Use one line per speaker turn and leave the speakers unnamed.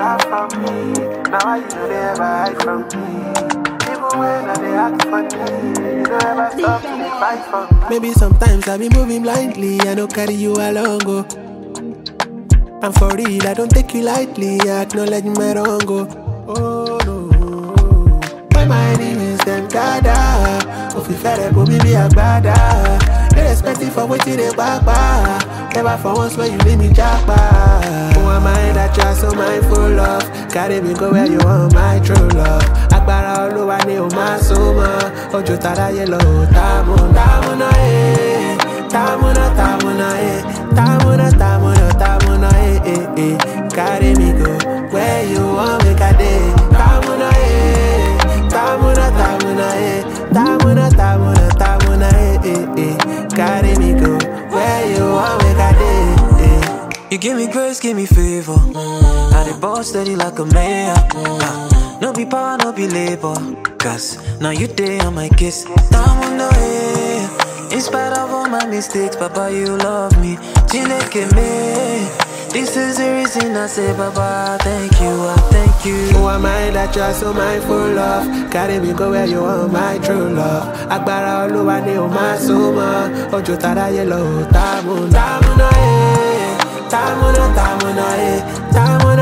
laugh from me. Now why you know they ever hide from me? Even when I dey act funny, you don't ever stop to dey fight for me.
Maybe sometimes I be moving blindly, I no carry you along, go. I'm for real, I don't take you lightly, I acknowledge my wrong, go. Oh no. When my enemies them gather, if you fed up, me be a bada. Irrespective for what you dey back Never for once when you leave me japa. Who am I that you're so mindful of? Carry me go where you want my true love. Agbára Olúwa ni o máa sún mọ́. Ojú taráyé lọ ò táàmù táàmùnà ẹ̀. Táàmùnà táàmùnà ẹ̀. Táàmùnà táàmùnà táàmùnà ẹ̀ ẹ̀ ẹ̀. Carry me go where you want make I dey. Táàmùnà ẹ̀. Táàmùnà táàmùnà ẹ̀. Táàmùnà táàmùnà táàmùnà ẹ̀ ẹ̀ ẹ̀. Carry me go where you want make I dey. eh.
You give me grace, give me favor. I dey ball steady like a mayor. Ah, no be power, no be labor. Cause now you day on my kiss. Time on the way. In spite of all my mistakes, Papa, you love me. Chineke me. This is the reason I say, Papa, thank you, I thank you.
Who am I that you're so mindful of? Carry me go where you want my true love. Agbára Olúwa ni o máa sún mọ́. Ojú taráyé lọ ò táàmù táàmù náà ẹ̀. Táàmù náà táàmù náà ẹ̀. Táàmù